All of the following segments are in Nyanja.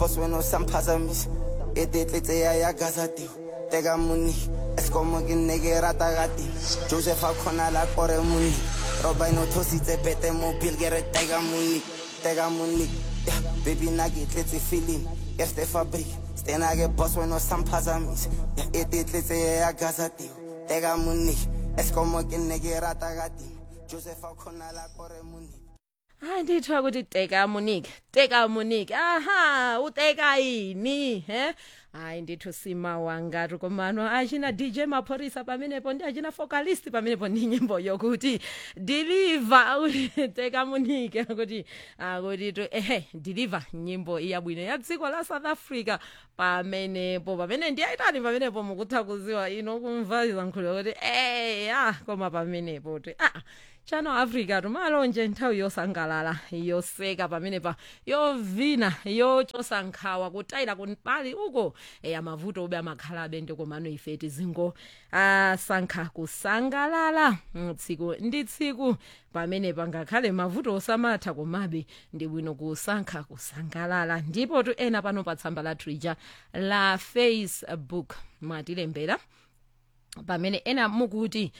boss wena usamphazamisa etetletse ya ya gazati teka muni esikomo ke nne ke rata gati joseph a kgona la kore muni roba eno thositse pete mo bill ke re teka muni teka muni Yeah, baby na ke tletse feeling este fabric stena ke boss wena usamphazamisa Yeah, etetletse ya ya gazati teka muni esikomo ke nne ke rata gati joseph a kgona la kore muni hayi ndithiwa ukuthi teka monique teka monique aha uteka yini he hayi ndithi usima wangati komano achina dj maphorisa pamenepo ndi achina vocalist pamenepo ndi nyimbo yokuti deliver kuti teka monique akuti akuti to ehe deliver nyimbo iyabwino ya dziko la south africa pamenepo pamene ndiyayitani pamenepo mukuthakuziwa ino kumva zankhuliro kuti eya koma pamenepo ti ah chano africa tumalonje nthawi yosangalala yoseka pamenepa yovina yochosa nkhawa kutayira kumpali uko eya mavuto ube amakhalabe ndikomano ife tizingo asankha kusangalala Mm, tsiku ndi tsiku pamenepa ngakhale mavuto osamatha komabe ndi bwino kusankha kusangalala ndipo tu ena pano pa tsamba la twitter la facebook mwatilembera pamene ena mukuti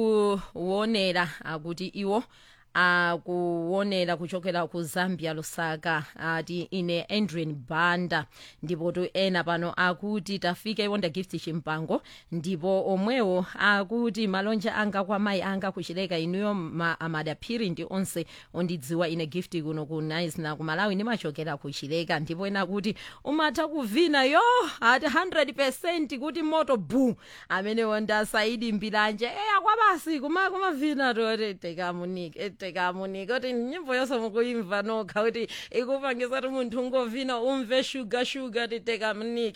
kuwonera akuti iwo akuwonera kuchokera ku zambia lusaka ati ine adrian banda ndipo tu ena pano akuti tafika iwonda gift chimpango ndipo omwewo akuti malonje anga kwa mayi anga kuchileka inuyo ma, amadaphiri ndi onse ondidziwa ine gift kuno ku nice na ku malawi ndimachokera kuchileka ndipo ena akuti umatha kuvina yo ati 100 kuti moto bu amene wonda saidi mbilanje eya kwabasi kuma kumavina toti tekamunike tekamunike kuti nyimbo yonse mukuyimva nokha kuti ikupangisa kuti munthu ungovina umve shuga shuga ti tekamunike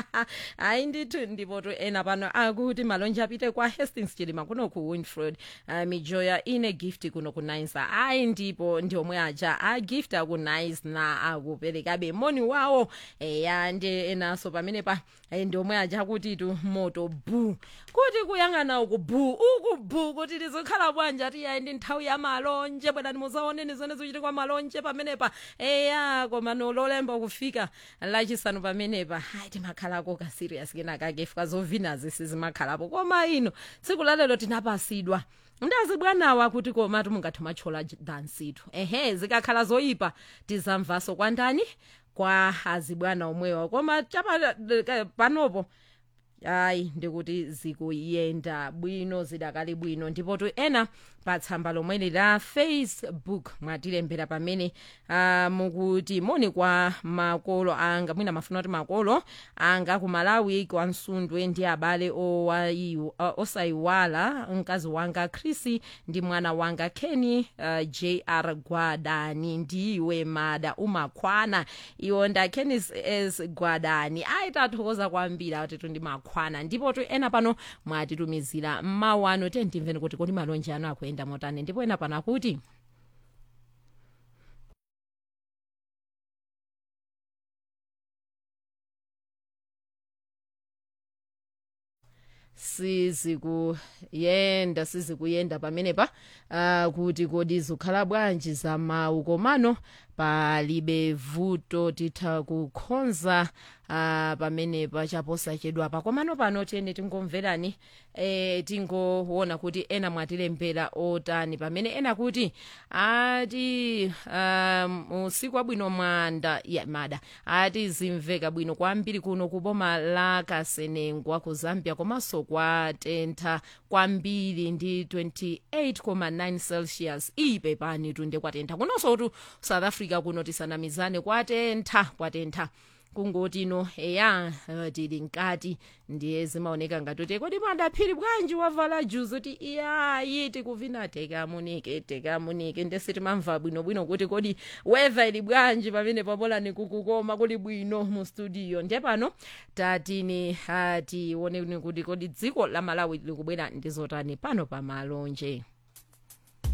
hayi ndithu ndipo tu ena pano akuti malonje apite kwa hastings chilima kuno ku winfred uh, mijoya ine gift kuno ku nice ayi ndipo ndi omwe aja a gift aku nice na akuperekabe moni wawo eya ndi enanso pamene pa eh, ndi omwe aja kuti tu moto bu kuti kuyang'ana uku bu uku bu kuti lizikhala bwanji ati yayi ndi nthawi ya malonje bwerani muzaoneni zone zikuchitikwa malonje pamenepa eya koma nololemba kufika lachisanu pamenepa hayi timakhalako ka serious kenakake fika zovinazi sizimakhalapo koma ino tsiku lalelo tinapasidwa ndazi bwanawa kuti komatu mungathe machola dansitu ehe zikakhala zoyipa tizamvaso kwandani kwa azibwana omwewa koma chapa panopo hayi ndikuti zikuyenda bwino zidakali bwino ndipo tu ena pa tsamba lomweli la facebook mwatilembera pamene uh, mukuti moni kwa makolo anga mwina mafuna kuti makolo anga ku malawi kwa msundwe ndi abale owayiwa- uh, osayiwala mkazi wanga chrissy ndi mwana wanga kenny uh, jr gwadani ndiwe mada umakhwana iwo nda kennis s gwadani ayitathokoza kwambiri atitu ndi makhwana ndipo tu ena pano mwatitumizira mmawu ano tentimveni kuti kodi malonje ano akuyenda motani ndipo ena pano akuti sizikuyenda sizikuyenda pamenepa uh, kuti kodi zikhala bwanji za mawu komano palibe vuto titha kukhonza uh, pamenepa chaposachedwapa komano pano tiyeni tingomverani e, tingoona kuti ena mwatilembera otani pamene ena kuti ati um, usiku wabwino mwanda ya mada ati zimveka bwino kwambiri kuno kuboma la kasenengwa ku zambia komanso kwatentha kwambiri ndi 28,9 celsius ipe pani tunde kwatentha kunonso tu south africa kuno tisanamizane kwatentha kwatentha kungoti ino eya uh, tili mkati ndiye zimaoneka ngati kodi madaphiri bwanji wavala juzi kuti iyayi tikuvina tekamunike tekamunike ndesi timamva bwinobwino kuti kodi weather ili bwanji pamene pabolani kukukoma kuli bwino mu studio ndiye pano tatini uh, tione kuti kodi dziko la malawi likubwera ndizotani pano pa malonje